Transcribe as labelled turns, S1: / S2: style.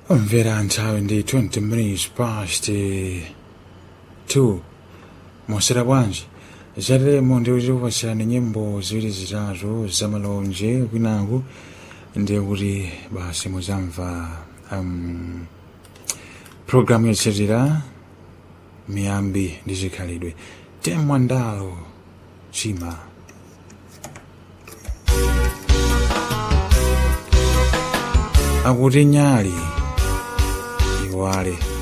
S1: omvera nthawi ndi 20 minutes past 2 mosera bwanji zateremo ndi kuti kupasirani nyimbo ziwiri zitatu zamalonje kwinaku ndiye kuti basi muzamva um, programu yotsatira miyambi ndi zikhalidwe temwandalo chima akuti nyali iwale